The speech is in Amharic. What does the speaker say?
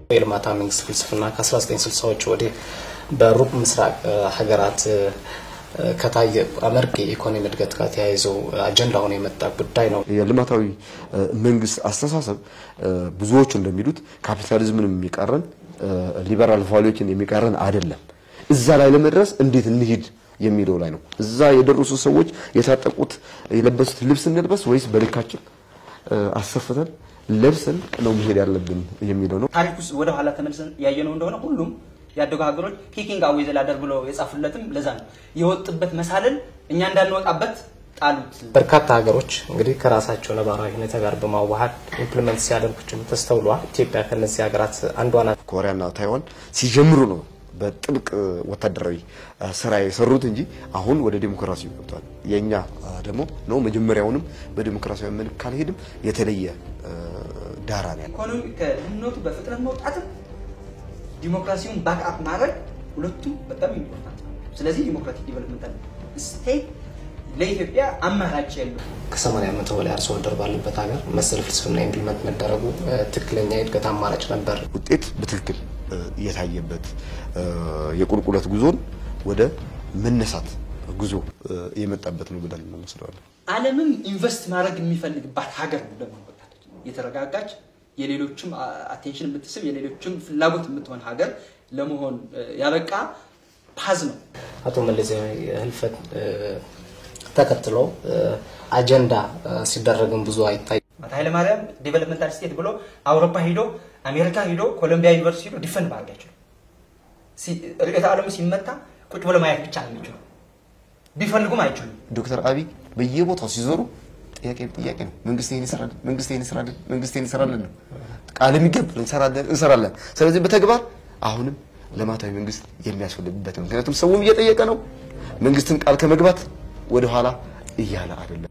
የልማታዊ መንግስት ፍልስፍና ከ1960ዎች ወዲህ በሩቅ ምስራቅ ሀገራት ከታየ አመርቂ የኢኮኖሚ እድገት ጋር ተያይዞ አጀንዳ ሆኖ የመጣ ጉዳይ ነው። የልማታዊ መንግስት አስተሳሰብ ብዙዎቹ እንደሚሉት ካፒታሊዝምን የሚቃረን ሊበራል ቫሉዎችን የሚቃረን አይደለም። እዛ ላይ ለመድረስ እንዴት እንሂድ የሚለው ላይ ነው። እዛ የደረሱ ሰዎች የታጠቁት የለበሱት ልብስ እንልበስ ወይስ በልካችን አሰፍተን ለብሰን ነው መሄድ ያለብን የሚለው ነው። ታሪክ ውስጥ ወደ ኋላ ተመልሰን ያየነው እንደሆነ ሁሉም ያደጉ ሀገሮች ኪኪንግ አዌይ ዘላደር ብሎ የጻፉለትም ለዛ ነው። የወጡበት መሳልን እኛ እንዳንወጣበት ጣሉት። በርካታ ሀገሮች እንግዲህ ከራሳቸው ነባራዊ ሁኔታ ጋር በማዋሃድ ኢምፕሊመንት ሲያደርጉችም ተስተውሏል። ኢትዮጵያ ከነዚህ ሀገራት አንዷ ናት። ኮሪያና ታይዋን ሲጀምሩ ነው በጥብቅ ወታደራዊ ስራ የሰሩት እንጂ አሁን ወደ ዴሞክራሲ ገብቷል። የኛ ደግሞ ነው መጀመሪያውንም በዴሞክራሲያዊ መልክ ካልሄድም የተለየ ዳራ ነው ያለው። ኢኮኖሚ ከድህነቱ በፍጥነት መውጣትም ዲሞክራሲውን ባክአፕ ማድረግ ሁለቱም በጣም ኢምፖርታንት ነው። ስለዚህ ዲሞክራቲክ ዲቨሎፕመንታል ስቴት ለኢትዮጵያ አማራጭ የለው። ከሰማንያ ዓመት በላይ አርሶ አደር ባለበት ሀገር መሰል ፍልስፍና ኢምፕሊመንት መደረጉ ትክክለኛ የእድገት አማራጭ ነበር። ውጤት በትክክል እየታየበት የቁልቁለት ጉዞን ወደ መነሳት ጉዞ የመጣበት ነው ብለን እንወስደዋለን። ዓለምም ኢንቨስት ማድረግ የሚፈልግባት ሀገር ነው ደግሞ ወጣለች። የተረጋጋች የሌሎችም አቴንሽን የምትስብ የሌሎችም ፍላጎት የምትሆን ሀገር ለመሆን ያበቃ ፓዝ ነው። አቶ መለስ ህልፈት ተከትሎ አጀንዳ ሲደረግም ብዙ አይታይ አቶ ኃይለማርያም ዴቨሎፕመንታል ስቴት ብሎ አውሮፓ ሂዶ አሜሪካ ሂዶ ኮሎምቢያ ዩኒቨርሲቲ ሂዶ ዲፈንድ ማድረግ አይችሉም። ርዕዮተ ዓለሙ ሲመታ ቁጭ ብሎ ማየት ብቻ ነው የሚችሉ። ቢፈልጉም አይችሉም። ዶክተር አብይ በየቦታው ሲዞሩ ጥያቄ ጥያቄ ነው። መንግስት ይሄን ይሰራል፣ መንግስት ይሄን ይሰራል፣ መንግስት ይሄን ይሰራልን ነው ቃል የሚገባል እንሰራለን እንሰራለን። ስለዚህ በተግባር አሁንም ልማታዊ መንግስት የሚያስፈልግበት ነው። ምክንያቱም ሰውም እየጠየቀ ነው። መንግስትን ቃል ከመግባት ወደኋላ እያለ አይደለም።